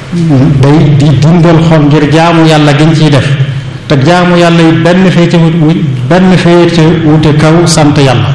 day di dundal xol ngir jaamu yàlla giñ ciy def te jaamu yàlla yi benn féete benn féete wute kaw sant yàlla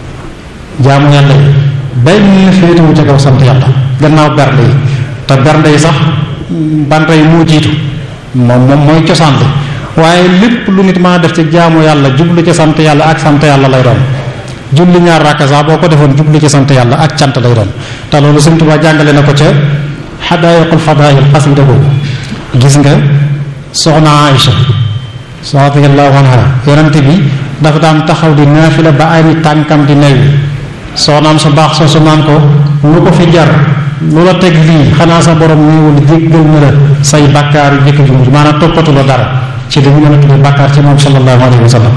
jaamu yàlla yi benn féete wute kaw sant yàlla gannaaw bernde yi te bernde yi sax bernde yi moo jiitu moom moom mooy cosaan bi waaye lépp lu nit maa def ci jaamu yàlla jublu ci sant yàlla ak sant yàlla lay doon julli ñaar rakka sax boo ko defoon jublu ci sant yàlla ak cant lay doon te loolu Sëriñ Tuubaa jàngale na ko ca xadaayiqul fadaayil xasida boobu gis nga soxna Aïcha radiyallahu anha yonente bi dafa daan taxaw di naafila ba ay tànkam di newi soxnaam su baax soo su naan ko lu ko fi jar lu la teg lii xanaa sa borom néewul jéggal na la say bàkkaar yu jëkk ju mujj maanaam toppatu la dara ci li ñu mën a tuddee bàkkaar ci moom sallallahu alayhi wa sallam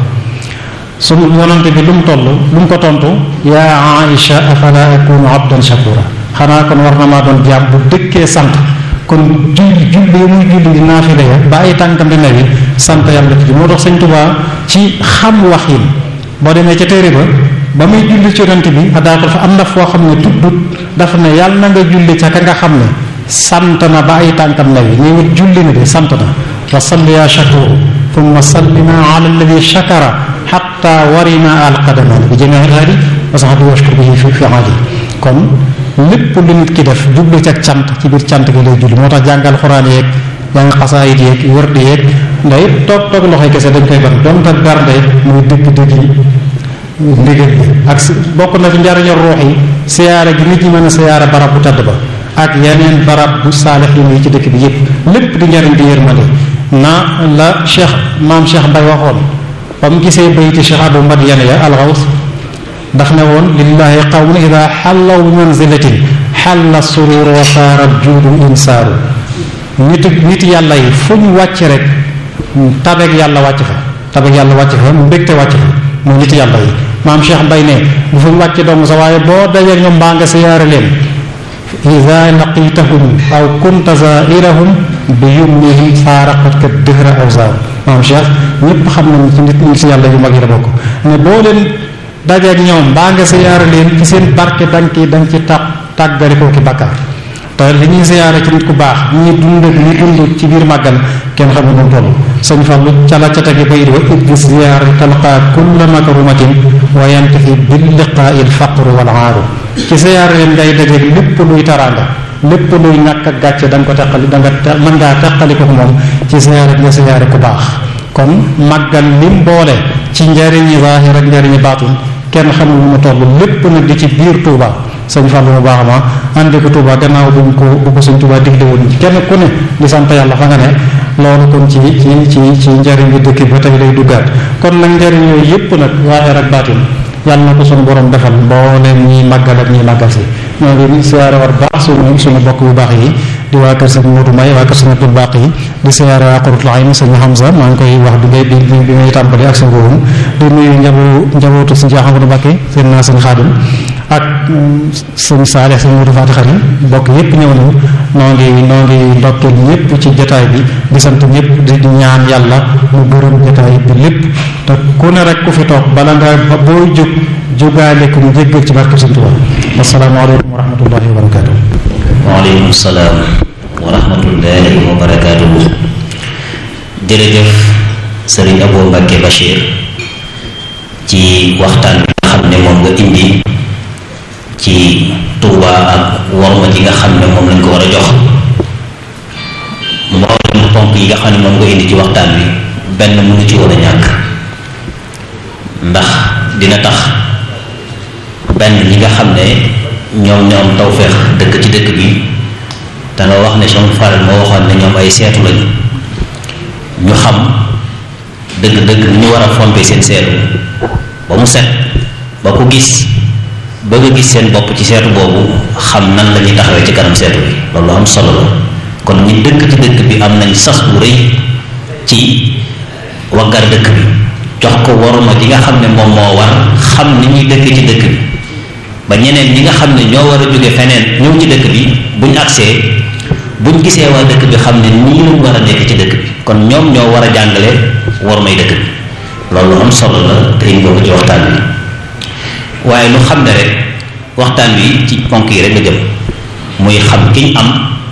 su yonante bi lu mu toll lu mu ko tontu yaa Aïcha afala akunu abdan shakura xanaa kon war na maa doon jaam bu dëkkee sant kon julli julli yi muy julli di naafile ya ba ay tànkam di newi sant yàlla ci moo tax sëñ Tuubaa ci xam wax yi boo demee ca téere ba ba muy julli ci yonante bi adaatul fa am na foo xam ne tuddut dafa ne yàlla na nga julli ca ka nga xam ne sant na ba ay tànkam newi ñëwit julli na de sant na wa salli ya shakuru thumma sallina ala alladi shakara xatta warina alqadamaan bi jamii alhaadi wa saxbi washkur bihi fi fi aadi kon lépp lu nit ki def jublu ci ak cant ci biir cant gi lay julli moo tax jàngal xuraan yeeg jàng xasaayit yeeg wërdi yeeg nday toog toog loxoy kese dañ koy ban donte bernde muy dëgg dëgg ndigal bi ak bokk na ci njariñu ruux yi siyaare gi nit ñi mën a siyaare barab bu tedd ba ak yeneen barab bu saalix yi ci dëkk bi yépp lépp di njariñ di yërmande na la cheikh maam cheikh Mbay waxoon ba mu gisee bayti cheikh Abu Madiyan ya alxaws daf ne woon lillahi qawmun ida xallaw bi manzilatin xalla surur wa saara juudu insaaru nit nit yàlla yi fu ñu wàcc rek tabeeg yàlla wàcc fa tabeeg yàlla wàcc fa mbégte wàcc fa mu nit yàlla yi maam cheikh Mbay ne bu fa mu wàcc dong sa waaye boo dajee ñoom mbaa nga siyaare leen ida laqitahum aw kunta zairahum bi yumnihim faaraqat ka dëhra aw zaaw maam cheikh ñëpp xam nañ ci nit ñi si yàlla yu mag yi la bokk ne boo leen dajeeg ñoom mbaa nga siyaare leen ci seen barke danga ki danga ci tàq tàggalikoo ki bakkaar te li ñuy siyaare ci nit ku baax ñi dund ak ñi dund ci biir màggal kenn xamul nu toll sëñ Fallu ca la ca tegi bayit wa id bi ziyaare talqaa kulla makrumatin wa yantafi bil liqaai l faqru wal aaru ci siyaare leen ngay dajeeg lépp luy taraanga lépp luy ñàkk ak gàcce da nga ko teqali da nga mën ngaa teqali ko moom ci siyaare nga siyaare ku baax kon màggal lim boole ci njariñi zaahir ak njariñi baatin kenn xamul lu mu toll lépp nag di ci biir Touba sëñ Fallu mu baax ma andi ko Touba gannaaw bu ñu ko bu ko sëñ Touba digle woon kenn ku ne di sant yàlla fa nga ne loolu kon ci ci ci ci njariñ bi dëkk ba tey lay duggaat kon nag njariñ yooyu yépp nag zaahir ak baatin yàlla na ko suñu borom defal mbooleem ñi màggal ak ñi màggal si ñoo ngi siyaare war baax suñu suñu bokk bu baax yi di waa kër sëñ Modou May waa kër sëñ Abdul Baq yi di siyaare waa Qurratul Ayn sëñ Hamza maa ngi koy wax bi ngay bi bi ngay tàmbali ak sëñ boobu di nuyu njabu njabootu sëñ Ahmadu Mbakke seen naa sëñ Xaadim ak sëñ Saalix sëñ Modou Fati Xari bokk yépp ñëw nañu noo ngi noo ngi ndokkeel ñëpp ci jotaay bi di sant ñëpp di ñaan yàlla mu gërëm jotaay bi lépp te ku ne rek ku fi toog bala nga ba booy jóg jógaale ko mu jéggal ci barke Sëñ Tuubaa asalaamaaleykum wa rahmatullahi wa barakaatu. waaleykum salaam wa rahmatullahi wa barakaatu. jërëjëf sëriñ Abou Mbacké Bachir ci waxtaan bi nga xam ne moom nga indi ci Touba ak worma ji nga xam ne moom lañ ko war a jox mboolem ponk yi nga xam ne moom nga indi ci waxtaan bi benn mënu ci woon a ñàkk ndax dina tax benn ñi nga xam ne ñoom ñoom tawféex dëkk ci dëkk bi te nga wax ne son faral moo waxoon ne ñoom ay seetu lañu ñu xam dëgg-dëgg ni ñu war a fompe seen seetu ba mu set ba ku gis bëgg a gis seen bopp ci seetu boobu xam nan la ñuy taxawee ci kanam seetu bi loolu am solo la kon ñi dëkk ci dëkk bi am nañ sas bu rëy ci waggar dëkk bi jox ko waruma gi nga xam ne moom moo war xam ni ñuy dëkk ci dëkk bi ba ñeneen ñi nga xam ne ñoo war a jóge feneen ñëw ci dëkk bi buñ agsee buñ gisee waa dëkk bi xam ne nii lañ war a nekk ci dëkk bi kon ñoom ñoo war a jàngale warumay dëkk bi loolu am solo la te indi ko ci waxtaan bi waaye lu xam ne rek waxtaan wi ci ponk yi rek la jëm muy xam ki ñu am